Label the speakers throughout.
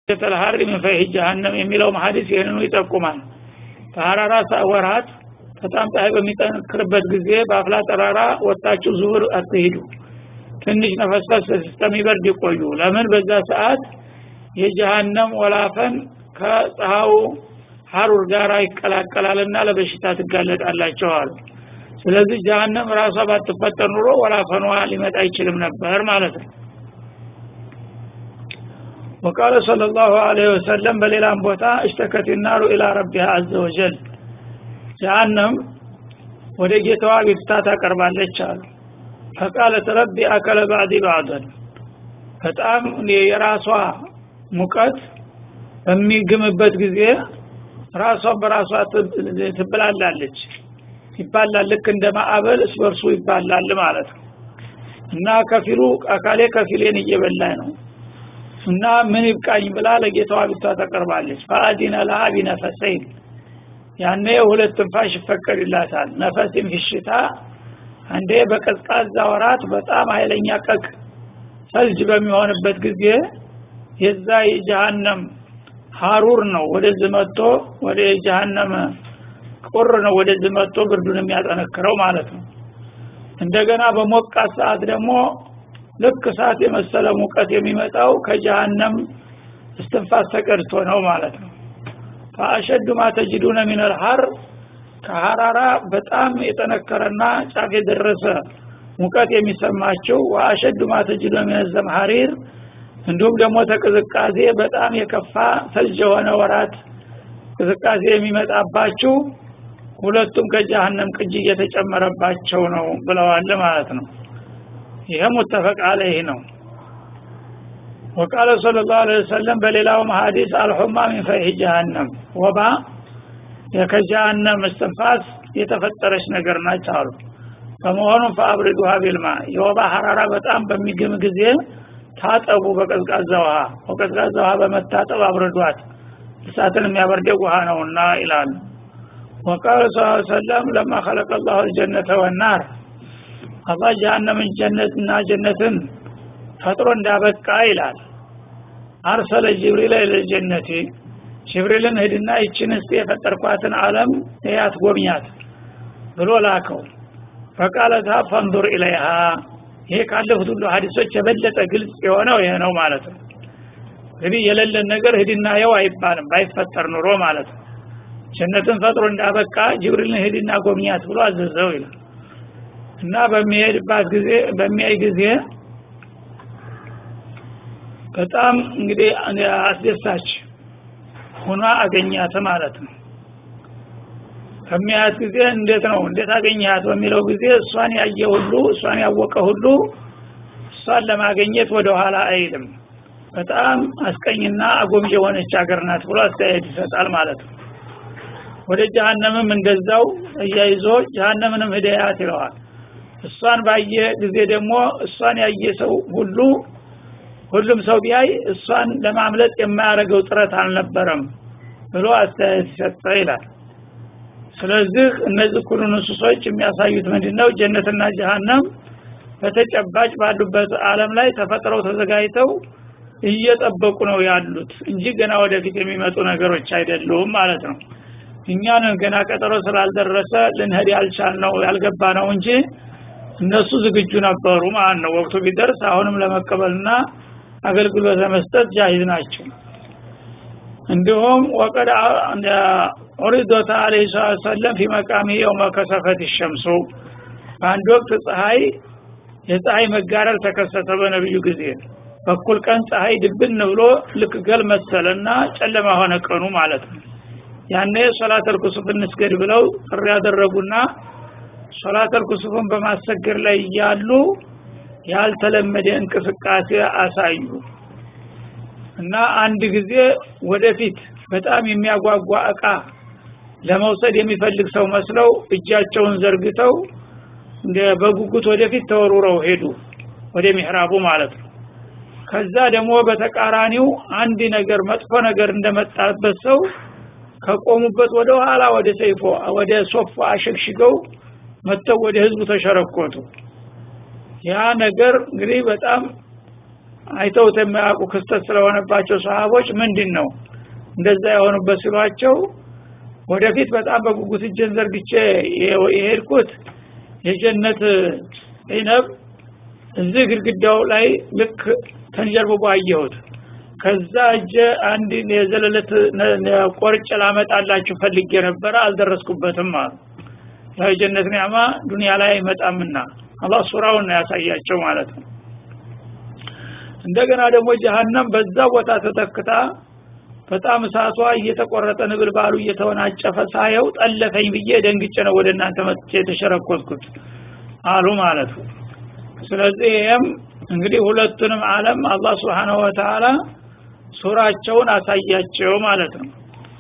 Speaker 1: ተልሀሪ ምን ፈይህ ጀሃነም የሚለው ሀዲስ ይህንኑ ይጠቁማል በሀራራ ወራት በጣም ፀሐይ በሚጠነክርበት ጊዜ በአፍላ ጠራራ ወጣችሁ ዙሁር አትሂዱ ትንሽ ነፈስፈስ እስከሚበርድ ይቆዩ ለምን በዛ ሰዓት የጀሃነም ወላፈን ከፀሐዩ ሀሩር ጋር ይቀላቀላልና ለበሽታ ትጋለጣላቸው አሉ ስለዚህ ጀሃነም ራሷ ባትፈጠር ኑሮ ወላፈኗ ሊመጣ አይችልም ነበር ማለት ነው وقال صلى الله عليه وسلم በሌላም ቦታ اشتكت النار الى ربها عز وجل ጀሃነም ወደ ጌታዋ ቤትታ ታቀርባለች አሉ ፈቃለት ረቢ አከለ ባዕዲ ባዕደን በጣም የራሷ ሙቀት በሚግምበት ጊዜ ራሷን በራሷ ትብላላለች ይባላል ልክ እንደ ማዕበል እስበርሱ ይባላል ማለት ነው እና ከፊሉ አካሌ ከፊሌን እየበላኝ ነው እና ምን ይብቃኝ ብላ ለጌታዋ ቢቷ ተቀርባለች ፈአዲነ ለሃ ቢነፈሰይን ያኔ ሁለት ትንፋሽ ይፈቀድላታል ነፈስም ፍሽታ አንዴ በቀዝቃዛ ወራት በጣም ኃይለኛ ቀቅ ሰልጅ በሚሆንበት ጊዜ የዛ የጀሃነም ሀሩር ነው ወደዚህ መጥቶ ወደ ጀሃነም ቁር ነው ወደዚህ መጥቶ ብርዱን የሚያጠነክረው ማለት ነው እንደገና በሞቃት ሰዓት ደግሞ ልክ እሳት የመሰለ ሙቀት የሚመጣው ከጀሃነም እስትንፋስ ተቀድቶ ነው ማለት ነው ፈአሸዱ ማ ተጅዱነ ሚን አልሐር ከሐራራ በጣም የጠነከረና ጫፍ የደረሰ ሙቀት የሚሰማቸው ወአሸዱ ማ ተጅዱነ ሚን ዘምሐሪር እንዲሁም ደግሞ ተቅዝቃዜ በጣም የከፋ ሰልጅ የሆነ ወራት ቅዝቃዜ የሚመጣባችሁ ሁለቱም ከጀሃነም ቅጅ እየተጨመረባቸው ነው ብለዋል ማለት ነው ይሄ ሙተፈቅ አለይህ ነው وقال صلى الله عليه وسلم በሌላውም ሐዲስ አልሁማ ሚን ፈይህ ጀሃነም ወባ ከጀሃነም እስትንፋስ የተፈጠረች ነገር ናች አሉ በመሆኑም ፈአብሪዱሃ ቢልማ የወባ ሐራራ በጣም በሚግም ጊዜ ታጠቡ በቀዝቃዛ ውሃ በቀዝቃዛ ውሃ በመታጠብ አብርዷት እሳትን የሚያበርደው ውሃ ነውና ይላሉ ወቃል ስ ሰለም ለማ ከለቀ ላሁ ልጀነተ ወናር አላህ ጀሃነምን ጀነትና ጀነትን ፈጥሮ እንዳበቃ ይላል አርሰለ ጅብሪል ለጀነቲ ጅብሪልን ሂድና ይችን እስቲ የፈጠርኳትን አለም ያት ጎብኛት ብሎ ላከው ፈቃለታ ፈንዱር ኢለይሃ ይሄ ካለፉት ሁሉ ሀዲሶች የበለጠ ግልጽ የሆነው ይሄ ነው ማለት ነው እንግዲህ የሌለን ነገር ሂድና የው አይባልም ባይፈጠር ኑሮ ማለት ነው ጀነትን ፈጥሮ እንዳበቃ ጅብሪልን ሂድና ጎብኛት ብሎ አዘዘው ይላል እና በሚሄድባት ጊዜ በሚያይ ጊዜ በጣም እንግዲህ አስደሳች ሆኗ አገኛት ማለት ነው ከሚያያት ጊዜ እንዴት ነው እንዴት አገኛት በሚለው ጊዜ እሷን ያየ ሁሉ እሷን ያወቀ ሁሉ እሷን ለማገኘት ወደ ኋላ አይልም በጣም አስቀኝና አጎምዥ የሆነች ሀገር ናት ብሎ አስተያየት ይሰጣል ማለት ነው ወደ ጀሃነምም እንደዛው እያይዞ ጀሃነምንም ህደያት ይለዋል እሷን ባየ ጊዜ ደግሞ እሷን ያየ ሰው ሁሉ ሁሉም ሰው ቢያይ እሷን ለማምለጥ የማያደርገው ጥረት አልነበረም ብሎ አስተያየት ሰጠ ይላል ስለዚህ እነዚህ ሁሉ ንሱሶች የሚያሳዩት ምንድነው ጀነትና ጀሃነም በተጨባጭ ባሉበት አለም ላይ ተፈጥረው ተዘጋጅተው እየጠበቁ ነው ያሉት እንጂ ገና ወደፊት የሚመጡ ነገሮች አይደሉም ማለት ነው እኛን ገና ቀጠሮ ስላልደረሰ ልንሄድ ያልቻልነው ያልገባ ነው እንጂ እነሱ ዝግጁ ነበሩ ማለት ነው ወቅቱ ቢደርስ አሁንም ለመቀበልና አገልግሎት ለመስጠት ጃሂዝ ናቸው እንዲሁም ወቀድ ዑሪዶታ አለህ ሰለም ፊ መቃሚ የውመ ከሰፈት ሸምሱ በአንድ ወቅት ፀሐይ የፀሐይ መጋረር ተከሰተ በነብዩ ጊዜ በኩል ቀን ፀሐይ ድብን ብሎ ልክ ገል መሰለና ጨለማ ሆነ ቀኑ ማለት ነው ያኔ ሶላተል ኩሱፍ እንስገድ ብለው ጥሪ ያደረጉና ሶላተል ኩሱፍን በማሰገድ ላይ እያሉ ያልተለመደ እንቅስቃሴ አሳዩ እና አንድ ጊዜ ወደፊት በጣም የሚያጓጓ እቃ ለመውሰድ የሚፈልግ ሰው መስለው እጃቸውን ዘርግተው እንደ በጉጉት ወደፊት ተወሩረው ሄዱ ወደ ሚህራቡ ማለት ነው ከዛ ደግሞ በተቃራኒው አንድ ነገር መጥፎ ነገር እንደመጣበት ሰው ከቆሙበት ወደ ኋላ ወደ ሰይፎ ወደ ሶፋ አሸግሽገው መጥተው ወደ ህዝቡ ተሸረኮቱ ያ ነገር እንግዲህ በጣም አይተውት የማያውቁ ክስተት ስለሆነባቸው ሰሃቦች ምንድን ነው እንደዛ የሆኑበት ሲሏቸው ወደፊት በጣም በጉጉት እጄን ዘርግቼ የሄድኩት የጀነት ኢነብ እዚህ ግድግዳው ላይ ልክ ተንጀርብቦ አየሁት ከዛ እጀ አንድ የዘለለት ቆርጬ ላመጣላችሁ ፈልጌ ነበረ አልደረስኩበትም አሉ የጀነት ኒዕማ ዱንያ ላይ አይመጣምና አላህ ሱራውን ነው ያሳያቸው ማለት ነው እንደገና ደግሞ ጀሃነም በዛ ቦታ ተተክታ በጣም እሳቷ እየተቆረጠ ንብልባሉ እየተወናጨፈ ሳየው ጠለፈኝ ብዬ ደንግጬ ነው ወደ እናንተ መጥቼ የተሸረኮትኩት አሉ ማለት ነው ስለዚህ ይህም እንግዲህ ሁለቱንም አለም አላህ ስብሓንሁ ወተላ ሱራቸውን አሳያቸው ማለት ነው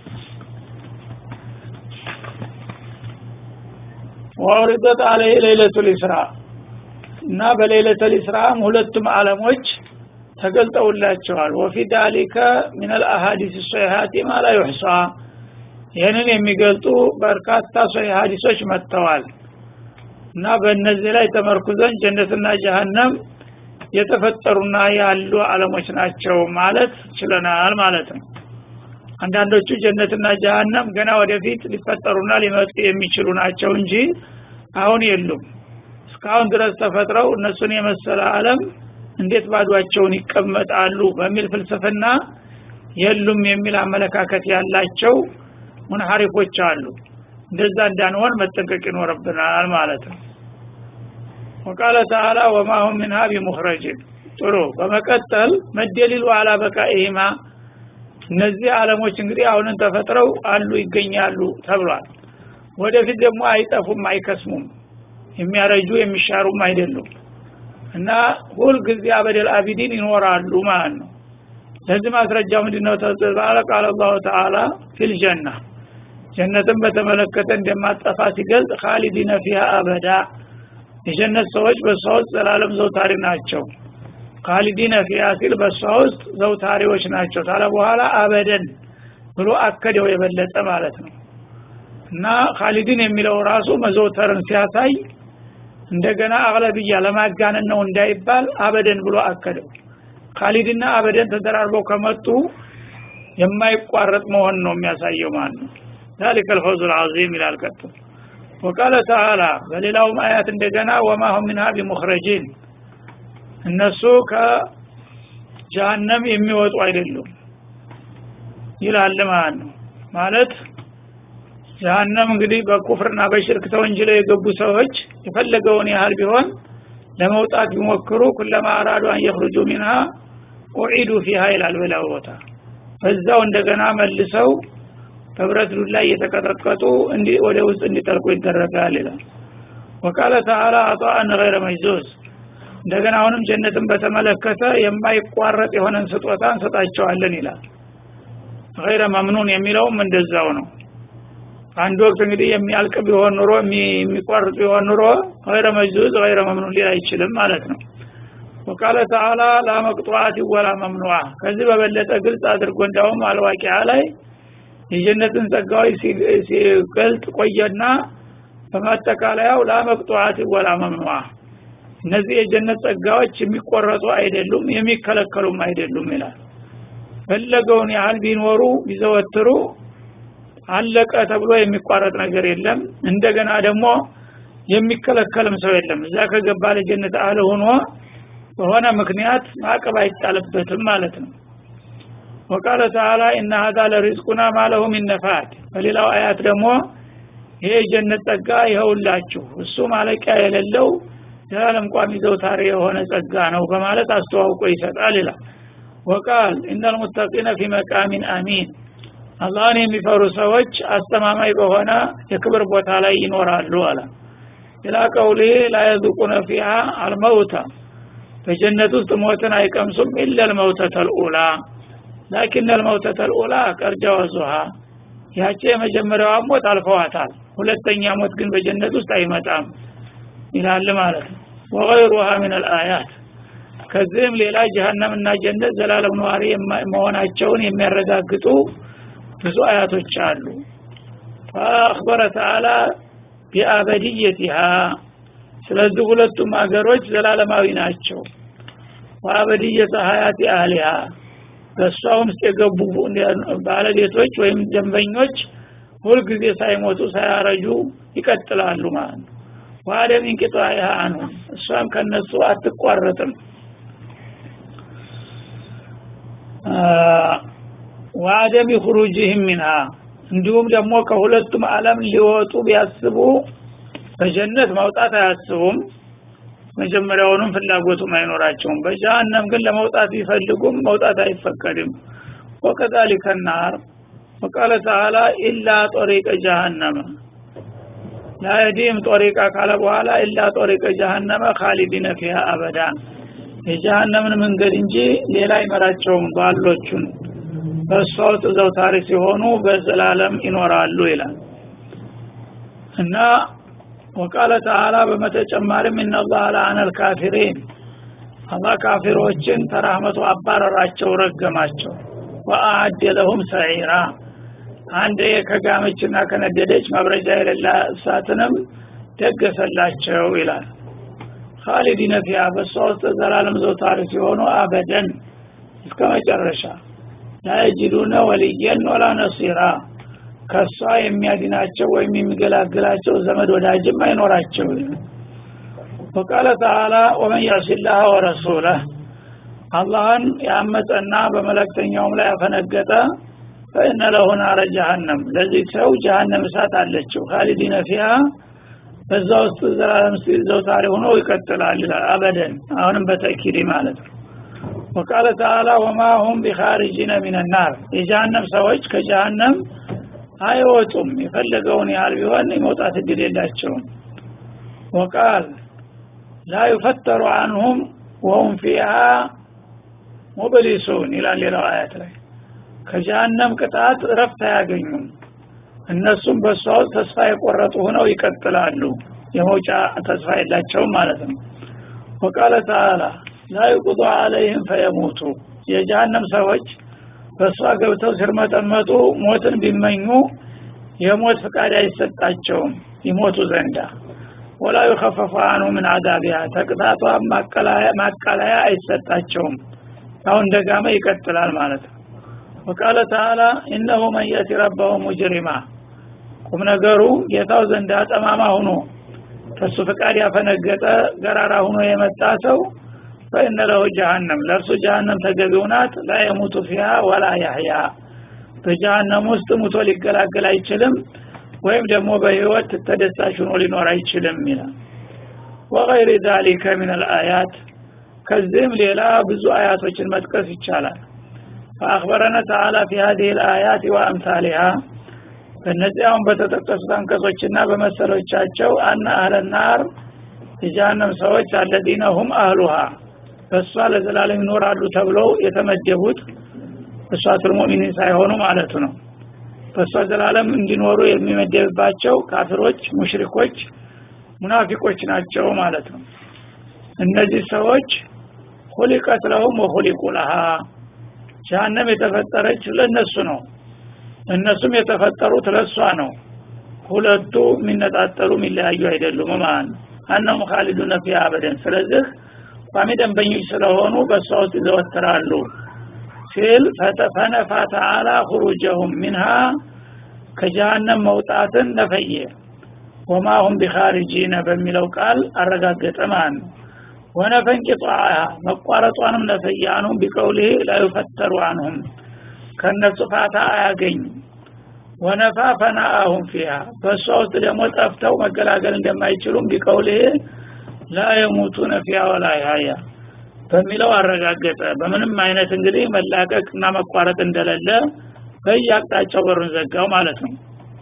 Speaker 1: ወውሪደት አለህ ሌለቱ ልስራ እና በሌለተ ልስራም ሁለቱም አለሞች ተገልጠውላቸዋል ወፊ ዳሊከ ምን አልአሃዲስ ሶሒሀቲ ማ ላ ዩሕሳ ይህንን የሚገልጡ በርካታ ሶሒህ ሀዲሶች መጥተዋል እና በእነዚህ ላይ ተመርኩዘን ጀነትና ጀሀነም የተፈጠሩና ያሉ አለሞች ናቸው ማለት ችለናል ማለት ነው አንዳንዶቹ ጀነትና ጀሀነም ገና ወደፊት ሊፈጠሩና ሊመጡ የሚችሉ ናቸው እንጂ አሁን የሉም እስካሁን ድረስ ተፈጥረው እነሱን የመሰለ አለም እንዴት ባዷቸውን ይቀመጣሉ በሚል ፍልስፍና የሉም የሚል አመለካከት ያላቸው ሙንሐሪፎች አሉ እንደዛ እንዳንሆን መጠንቀቅ ይኖርብናል ማለት ነው ወቃለ ተዓላ ወማ ሁም ሚንሃ ቢሙኽረጅን ጥሩ በመቀጠል መደሊሉ አላ በቃኢሂማ እነዚህ አለሞች እንግዲህ አሁንን ተፈጥረው አሉ ይገኛሉ ተብሏል ወደፊት ደግሞ አይጠፉም አይከስሙም የሚያረጁ የሚሻሩም አይደሉም እና ሁልጊዜ አበደል አቢዲን ይኖራሉ ማለት ነው ለዚህ ማስረጃ ምንድነው ተባለ ቃል አላሁ ተዓላ ፊል ጀና ጀነትን በተመለከተ እንደማጠፋ ሲገልጽ ካሊዲነ ፊሃ አበዳ የጀነት ሰዎች በሷ ውስጥ ዘላለም ዘውታሪ ናቸው ካሊዲነ ፊሃ ሲል በሷ ውስጥ ዘውታሪዎች ናቸው ታለ በኋላ አበደን ብሎ አከደው የበለጠ ማለት ነው እና ካሊዲን የሚለው ራሱ መዘውተርን ሲያሳይ እንደገና አግለብያ ለማጋነን ነው እንዳይባል አበደን ብሎ አከደው ካሊድና አበደን ተደራርበው ከመጡ የማይቋረጥ መሆን ነው የሚያሳየው ማለት ነው ذلك الفوز العظيم ይላል ቀጥሎ وقال تعالى በሌላውም አያት እንደገና وما هم منها بمخرجين እነሱ ከጀሃነም የሚወጡ አይደሉም ይላል ማለት ነው ማለት ጀሃነም እንግዲህ በኩፍርና በሽርክ ተወንጅለው የገቡ ሰዎች የፈለገውን ያህል ቢሆን ለመውጣት ቢሞክሩ ኩለማ አራዱ አን የኽሩጁ ሚንሃ ኡዒዱ ፊሃ ይላል በላው ቦታ በዛው እንደገና መልሰው በብረት ዱላ እየተቀጠቀጡ ወደ ውስጥ እንዲጠልቁ ይደረጋል ይላል ወቃለ ተዓላ አጣአን ገይረ መጅዙዝ እንደገና አሁንም ጀነትን በተመለከተ የማይቋረጥ የሆነን ስጦታ እንሰጣቸዋለን ይላል ገይረ መምኑን የሚለውም እንደዛው ነው አንድ ወቅት እንግዲህ የሚያልቅ ቢሆን ኑሮ የሚቋርጥ ቢሆን ኑሮ ገይረ መጅዙዝ ገይረ መምኑን ሊል አይችልም ማለት ነው ወቃለ ተዓላ ላመቅጧት ወላ መምኑዓ ከዚህ በበለጠ ግልጽ አድርጎ እንዳውም አልዋቂያ ላይ የጀነትን ጸጋዎች ሲገልጥ ቆየና በማጠቃለያው ላመቅጧት ወላ መምኑዓ እነዚህ የጀነት ጸጋዎች የሚቆረጡ አይደሉም የሚከለከሉም አይደሉም ይላል ፈለገውን ያህል ቢኖሩ ቢዘወትሩ አለቀ ተብሎ የሚቋረጥ ነገር የለም እንደገና ደግሞ የሚከለከልም ሰው የለም እዛ ከገባ ለጀነት አለ ሆኖ በሆነ ምክንያት ማዕቀብ አይጣልበትም ማለት ነው ወቃለ ተዓላ እና ሀዛ ለሪዝቁና ማለሁ ሚን ነፋት በሌላው አያት ደግሞ ይሄ የጀነት ጸጋ ይኸውላችሁ እሱ ማለቂያ የሌለው ዘላለም ቋሚ ዘውታሪ የሆነ ጸጋ ነው በማለት አስተዋውቆ ይሰጣል ይላል ወቃል ኢነል ሙተቂነ ፊ መቃሚን አሚን አላህን የሚፈሩ ሰዎች አስተማማኝ በሆነ የክብር ቦታ ላይ ይኖራሉ አለ ኢላ ቀውሊ ላ የذቁነ ፊሃ አልመውታ በጀነት ውስጥ ሞትን አይቀምሱም ኢላ ልመውተተ ልኡላ ላኪን ልመውተተ ልኡላ ቀርጃ ወዙሃ ያቺ የመጀመሪያዋ ሞት አልፈዋታል ሁለተኛ ሞት ግን በጀነት ውስጥ አይመጣም ይላል ማለት ነው ወገይሩሃ ምን አልአያት ከዚህም ሌላ ጀሃነም እና ጀነት ዘላለም ነዋሪ መሆናቸውን የሚያረጋግጡ ብዙ አያቶች አሉ ፈአክበረ ተዓላ ቢአበድየቲሃ ስለዚህ ሁለቱም ሀገሮች ዘላለማዊ ናቸው ወአበድየተ ሀያት አህሊሃ በእሷ ውስጥ የገቡ ባለቤቶች ወይም ደንበኞች ሁልጊዜ ሳይሞቱ ሳያረጁ ይቀጥላሉ ማለት ነው ወአደም እንቅጣኢሃ አንሁ እሷም ከነሱ አትቋረጥም ወአደም ኹሩጅህም ሚንሃ እንዲሁም ደግሞ ከሁለቱም ዓለም ሊወጡ ቢያስቡ በጀነት መውጣት አያስቡም መጀመሪያውንም ፍላጎቱም አይኖራቸውም በጀሃነም ግን ለመውጣት ቢፈልጉም መውጣት አይፈቀድም ወከዛሊከ ናር ወቃለ ተዓላ ኢላ ጦሪቀ ጀሃነመ ላየዲም ጦሪቃ ካለ በኋላ ኢላ ጦሪቀ ጀሃነመ ካሊዲነ ፊሃ አበዳ የጀሃነምን መንገድ እንጂ ሌላ አይመራቸውም ባሎቹን በእሷ ውስጥ ዘውታሪ ሲሆኑ በዘላለም ይኖራሉ ይላል እና ወቃለ ተዓላ በመተጨማሪም ኢነላህ ለአነ ልካፊሪን አላህ ካፊሮችን ተራህመቱ አባረራቸው ረገማቸው ወአአደ ለሁም ሰዒራ አንድ ከጋመችና ከነደደች መብረጃ የሌላ እሳትንም ደገሰላቸው ይላል ካሊዲነ ፊያ በእሷ ውስጥ ዘላለም ዘውታሪ ሲሆኑ አበደን እስከ መጨረሻ ላየጅዱነ ወልየን ወላ ነሲራ ከሷ የሚያድናቸው ወይም የሚገላግላቸው ዘመድ ወዳጅም አይኖራቸው ወቃለ ተዓላ ወመን ያሲላህ ወረሱለህ አላህን ያመፀና በመለክተኛውም ላይ ያፈነገጠ ፈእነ ለሁ ናረ ጀሃነም ለዚህ ሰው ጀሃነም እሳት አለችው ካሊዲነ ፊሃ በዛ ውስጥ ዘላለም ዘውታሪ ሆኖ ይቀጥላል ይላል አበደን አሁንም በተኪድ ማለት ነው ወቃለ ተዓላ ወማ ሁም ቢኻሪጂነ ሚንናር የጀሃነም ሰዎች ከጀሃነም አይወጡም የፈለገውን ያህል ቢሆን የመውጣት እድል የላቸውም ወቃል ላ ዩፈተሩ አንሁም ወሁም ፊሃ ሙብሊሱን ይላል ሌላው አያት ላይ ከጀሃነም ቅጣት እረፍት አያገኙም እነሱም በእሷ ውስጥ ተስፋ የቆረጡ ሆነው ይቀጥላሉ የመውጫ ተስፋ የላቸውም ማለት ነው ወቃለ ተዓላ ላ ዩቁዱ አለይህም ፈየሞቱ የጀሃነም ሰዎች በእሷ ገብተው ሲርመጠመጡ ሞትን ቢመኙ የሞት ፍቃድ አይሰጣቸውም ይሞቱ ዘንዳ ወላ ዩኸፈፉ አንሁ ምን አዛቢያ ተቅጣቷ ማቃለያ አይሰጣቸውም አሁን እንደጋመ ይቀጥላል ማለት ነው ወቃለ ተዓላ እነሁ መን የእቲ ረበሁ ሙጅሪማ ቁም ነገሩ ጌታው ዘንዳ ጠማማ ሁኖ ከሱ ፍቃድ ያፈነገጠ ገራራ ሁኖ የመጣ ሰው ፈኢነ ለሁ ጀሃነም ለእርሱ ጀሃነም ተገቢው ናት ላ የሙቱ ፊሃ ወላ ያህያ በጀሃነም ውስጥ ሙቶ ሊገላገል አይችልም ወይም ደግሞ በህይወት ተደሳሽ ሆኖ ሊኖር አይችልም ይላል ወገይር ዛሊከ ምን አልአያት ከዚህም ሌላ ብዙ አያቶችን መጥቀስ ይቻላል فأخبرنا تعالى في هذه الآيات وأمثالها በእነዚህ አሁን በተጠቀሱት አንቀጾችና በመሰሎቻቸው አነ አህለ ናር የጀሃነም ሰዎች አለዚነ ሁም አህሉሃ በእሷ ለዘላለም ይኖራሉ ተብለው የተመደቡት እሷቱል ሙእሚኒን ሳይሆኑ ማለቱ ነው በእሷ ዘላለም እንዲኖሩ የሚመደብባቸው ካፍሮች ሙሽሪኮች ሙናፊቆች ናቸው ማለት ነው እነዚህ ሰዎች ሁሊቀት ለሁም ወሁሊቁ ለሃ ጀሃነም የተፈጠረች ለነሱ ነው እነሱም የተፈጠሩት ለሷ ነው ሁለቱ የሚነጣጠሉ የሚለያዩ አይደሉም ማለት ነው አነሁም ካሊዱነ ፊሃ አበደን ስለዚህ ቋሚ ደንበኞች ስለሆኑ በእሷ ውስጥ ይዘወትራሉ ሲል ፈነፋ ተዓላ ሁሩጀሁም ሚንሃ ከጀሃነም መውጣትን ነፈየ ወማ ሁም ቢኻሪጂነ በሚለው ቃል አረጋገጠ ማለት ነው ወነፈን ቂጣዓ መቋረጧንም ነፈየ አንሁም ቢቀውልህ ላዩፈተሩ አንሁም ከነሱ ፋታ አያገኝ ወነፋ ፈናአሁም ፊሃ በእሷ ውስጥ ደግሞ ጠፍተው መገላገል እንደማይችሉም ቢቀውልህ ላ የሙቱነ ፊሃ ወላ ያያ በሚለው አረጋገጠ በምንም አይነት እንግዲህ መላቀቅ እና መቋረጥ እንደሌለ በየአቅጣጫው በሩን ዘጋው ማለት ነው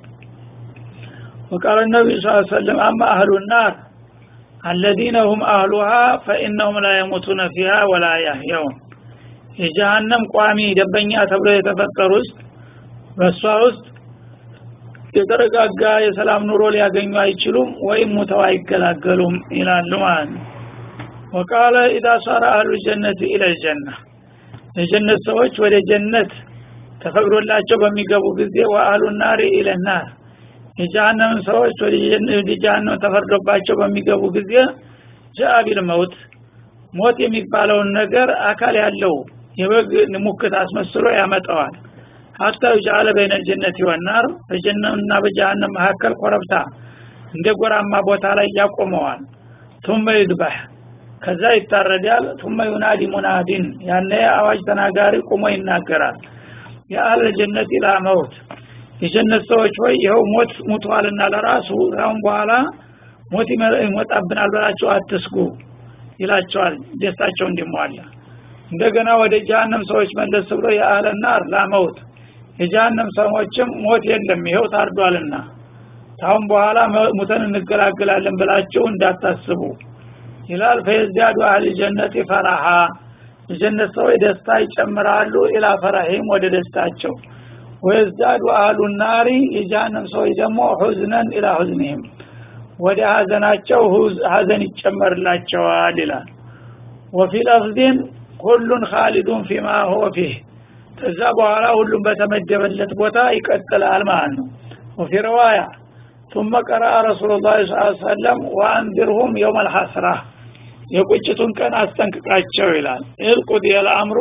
Speaker 1: وقال النبي صلى الله عليه وسلم أما أهل النار الذين هم أهلها فإنهم لا يموتون فيها ولا يحيون የጀሃነም ቋሚ ደንበኛ ተብሎ የተፈጠሩ ውስጥ በእሷ ውስጥ የተረጋጋ የሰላም ኑሮ ሊያገኙ አይችሉም ወይም ሙተው አይገላገሉም ይላሉ ማለት ነው ወቃለ ኢዛ ሳረ አህሉ ጀነት ኢለል ጀና የጀነት ሰዎች ወደ ጀነት ተፈቅዶላቸው በሚገቡ ጊዜ ወአህሉ ናሪ ኢለናር የጀሃነምን ሰዎች ወደ ጀሃነም ተፈርዶባቸው በሚገቡ ጊዜ ጃአ ቢል መውት ሞት የሚባለውን ነገር አካል ያለው የበግ ሙክት አስመስሎ ያመጣዋል ሀታ ዩጃለ በይነ ጀነት ወናር በጀነትና በጀሃነም መካከል ኮረብታ እንደ ጎራማ ቦታ ላይ ያቆመዋል ቱመ ይድባህ ከዛ ይታረዳል ቱመ ዩናዲ ሙናዲን ያነ አዋጅ ተናጋሪ ቁሞ ይናገራል የአህለ ጀነት ኢላ መውት የጀነት ሰዎች ሆይ ይኸው ሞት ሙቷልና ለራሱ አሁን በኋላ ሞት ይመጣብናል ብላችሁ አትስጉ ይላቸዋል ደስታቸው እንዲሟላ እንደገና ወደ ጀሃነም ሰዎች መለስ ብሎ የአህለ ናር ላመውት የጀሃነም ሰዎችም ሞት የለም ይኸው ታርዷልና ታሁን በኋላ ሙተን እንገላገላለን ብላችሁ እንዳታስቡ ይላል ፈየዝዳዱ አህል ጀነት ፈራሃ የጀነት ሰዎች ደስታ ይጨምራሉ ኢላ ፈራሂም ወደ ደስታቸው ወየዝዳዱ አህሉ ናሪ የጀሃነም ሰዎች ደግሞ ሁዝነን ኢላ ሁዝኒህም ወደ ሀዘናቸው ሀዘን ይጨመርላቸዋል ይላል ወፊ ለፍዚን ሁሉን ካሊዱን ፊማ ሁወ ፊህ ከዛ በኋላ ሁሉም በተመደበለት ቦታ ይቀጥላል ማለት ነው ወፊ ረዋያ ثم قرأ رسول الله صلى الله عليه وسلم وانذرهم يوم الحسرة የቁጭቱን ቀን አስጠንቅቃቸው ይላል እልቁድ የልአምሩ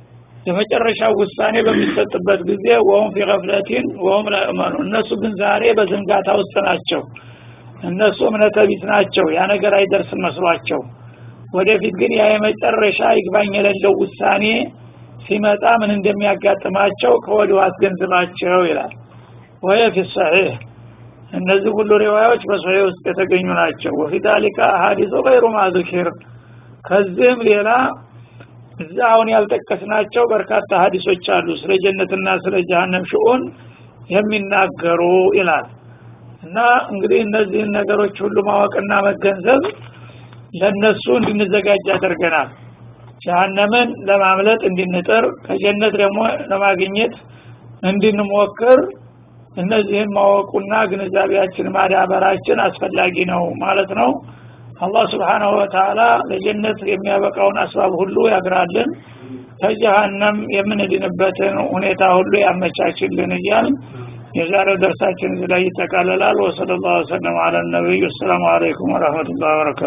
Speaker 1: የመጨረሻው ውሳኔ በሚሰጥበት ጊዜ ወሁም ፊ ገፍለቲን ወሁም ላእመኑ እነሱ ግን ዛሬ በዝንጋታ ውስጥ ናቸው እነሱ እምነተ ቢስ ናቸው ያ ነገር አይደርስም መስሏቸው ወደፊት ግን ያ የመጨረሻ ይግባኝ የሌለው ውሳኔ ሲመጣ ምን እንደሚያጋጥማቸው ከወዲሁ አስገንዝባቸው ይላል ወየ ፊ ሰሒህ እነዚህ ሁሉ ሪዋዮች በሶሒህ ውስጥ የተገኙ ናቸው ወፊ ዛሊካ አሀዲሱ ገይሩ ማዙኪር ከዚህም ሌላ እዛ አሁን ያልጠቀስናቸው በርካታ ሀዲሶች አሉ ስለ ጀነትና ስለ ጀሃነም ሽኡን የሚናገሩ ይላል እና እንግዲህ እነዚህን ነገሮች ሁሉ ማወቅና መገንዘብ ለነሱ እንድንዘጋጅ ያደርገናል ጀሃነምን ለማምለጥ እንድንጥር ከጀነት ደግሞ ለማግኘት እንድንሞክር እነዚህን ማወቁና ግንዛቤያችን ማዳበራችን አስፈላጊ ነው ማለት ነው አላህ ስብሓናሁ ወተላ ለጀነት የሚያበቃውን አስባብ ሁሉ ያግራልን ከጀሃነም የምንድንበትን ሁኔታ ሁሉ ያመቻችልን እያል የዛሬው ደርሳችን እዚህ ላይ ይጠቃልላል ወሰለ ላሁ ወሰለም አለ ነቢዩ አሰላሙ አለይኩም ወረህመቱላህ ወበረካቱ